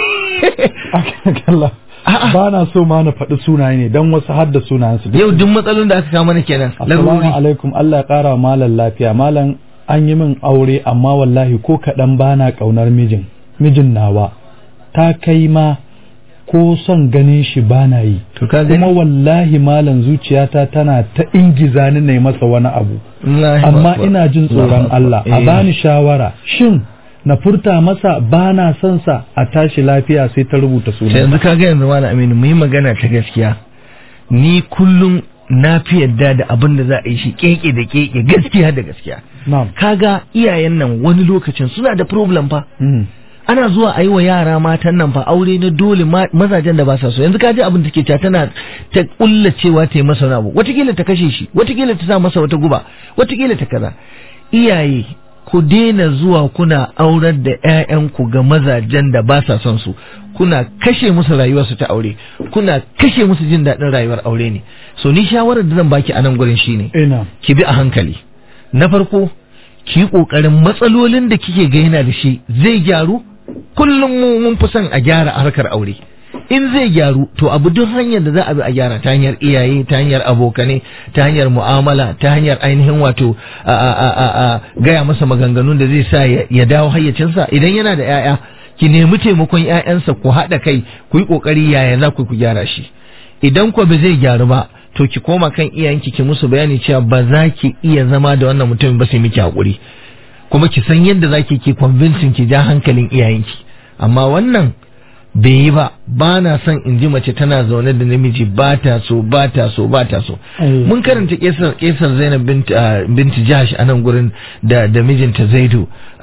Allah A'a. ba na so ma na faɗi sunaye ne don wasu har da sunayensu yau duk matsalolin da aka kawo mana kenan Assalamu larurori alaikum Allah ya ƙara wa malam lafiya malam an yi min aure amma wallahi ko kaɗan ba na ƙaunar mijin mijin nawa ta kai ma ko son ganin shi ba na yi to ka gani kuma wallahi malam zuciyata tana ta ingiza ni na yi masa wani abu Allahu amma Akbar. ina jin tsoron Allahu Allah Akbar. a Eh. bani shawara shin na furta masa ba na son sa a tashi lafiya sai ta rubuta sai sunan yanzu ka ga yanzu malam Aminu mu yi magana ta gaskiya ni kullum na fi yadda da abin da za a yi shi keke da keke gaskiya da gaskiya na'am kaga iyayen nan wani lokacin suna da problem fa Mm. ana zuwa a yi wa yara matan nan fa aure na dole ma- mazajen da ba sa so yanzu kaji abin da ke ta tana ta kulla cewa ta yi masa wani abu watakila ta kashe shi watakila ta sa masa wata guba watakila ta kaza iyaye ku daina zuwa kuna aurar da 'ya'yanku ga mazajen da ba sa son su kuna kashe musu rayuwarsu ta aure kuna kashe musu jin daɗin rayuwar aure ne so ni shawarar da zan baki a nan gurin shine ina ki bi a hankali na farko ki yi ƙoƙarin matsalolin da kike ga yana da shi zai gyaru kullum mu mun fi son a gyara a harkar aure in zai gyaru to abu duk hanyar da za a bi a gyara ta hanyar iyaye ta hanyar abokane ta hanyar mu'amala ta hanyar ainihin wato a, a, a, a, a gaya masa maganganun da zai sa ya, ya dawo hayyacinsa idan yana da 'ya'ya ki nemi taimakon ƴaƴansa ku haɗa kai ku yi ƙoƙari yaya za ku ku gyara shi idan ku ba zai gyaru ba to ki koma kan iyayenki ki musu bayani cewa ba za ki iya zama da wannan mutumin ba sai miki haƙuri kuma ki san yadda za ki ki convincing ki ja hankalin iyayenki amma wannan bai yi ba ba na son in ji mace tana zaune da namiji ba ta so ba ta so ba ta so mun karanta kesar kesar Zainab bint binti Jahash a nan gurin da da mijinta Zaidu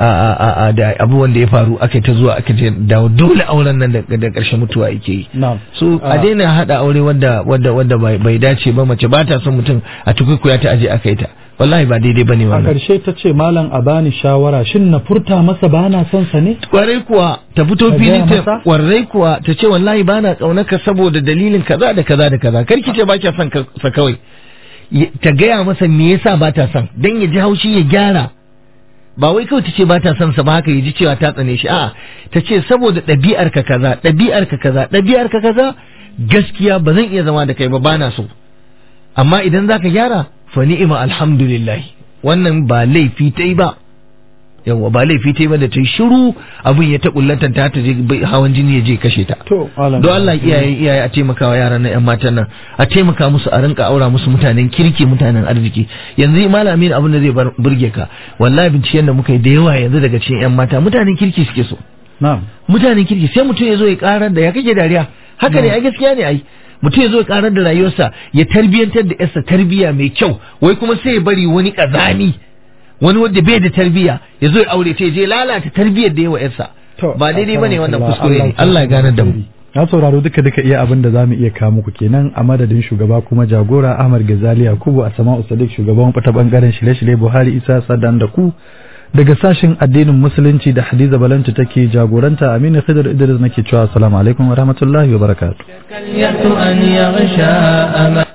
da abubuwan da ya faru aka ta zuwa aka je da dole auren nan da ƙarshe mutuwa yake yi so a daina hada aure wanda wanda wanda bai dace ba mace ba ta son mutum a tukukuya ta aje aka yi ta wallahi ba daidai bane a wannan ƙarshe ta ce malam a bani shawara shin na furta masa ba na son sa ne kwarai kuwa ta fito Ka fili gaya ta masa? kwarai kuwa ta ce wallahi ba na ƙaunaka saboda dalilin kaza da kaza da kaza kar ki ce ba kya son ka- sa kawai Ya- ta gaya masa me yasa ba ta son dan ya ji haushi ya gyara ba wai kawai ta ce ba ta son sa ba haka ya ji cewa ta tsane shi a'a ta ce saboda ɗabi'ar ka kaza ɗabi'ar ka kaza ɗabi'ar ka kaza gaskiya ba zan iya zama da kai ba bana so amma idan zaka gyara fa ni'ima alhamdulillah wannan ba laifi ta yi ba yawa ba laifi ta yi ba da ta yi shiru abin ya ta kullatan ta ta je bai- hawan jini ya je kashe ta to malam don Allah iyaye iyaye a taimaka wa yaran nan yan matan nan a taimaka musu a rinka aura musu mutanen kirki mutanen arziki yanzu malamin abin da zai bar burge ka wallahi binciken da muka yi da yawa yanzu daga cikin yan mata mutanen kirki suke so na'am mutanen kirki sai mutum ya zo ya karar da ya kake dariya haka ne a gaskiya ne ai mutum ya zo ya karar da rayuwarsa ya tarbiyantar da yarsa tarbiya mai kyau wai kuma sai ya bari wani kazani wani wanda bai da tarbiya ya zo ya aure ta ya je lalata tarbiyar da yawa yarsa To, ba daidai bane wannan Allah- kuskure ne ya Allah ya gane da mu Na sauraro duka duka iya abin da zamu iya kawo muku kenan a madadin shugaba kuma jagora Ahmad Gazali Yakubu a Sama'u Sadiq shugaban fata bangaren shirye-shirye Buhari Isa Sadan da ku daga sashin addinin musulunci da Hadiza Balanci take jagoranta Aminu Khidir Idris nake cewa assalamu alaikum wa rahmatullahi wa barakatuh اليأس أن يغشى أمل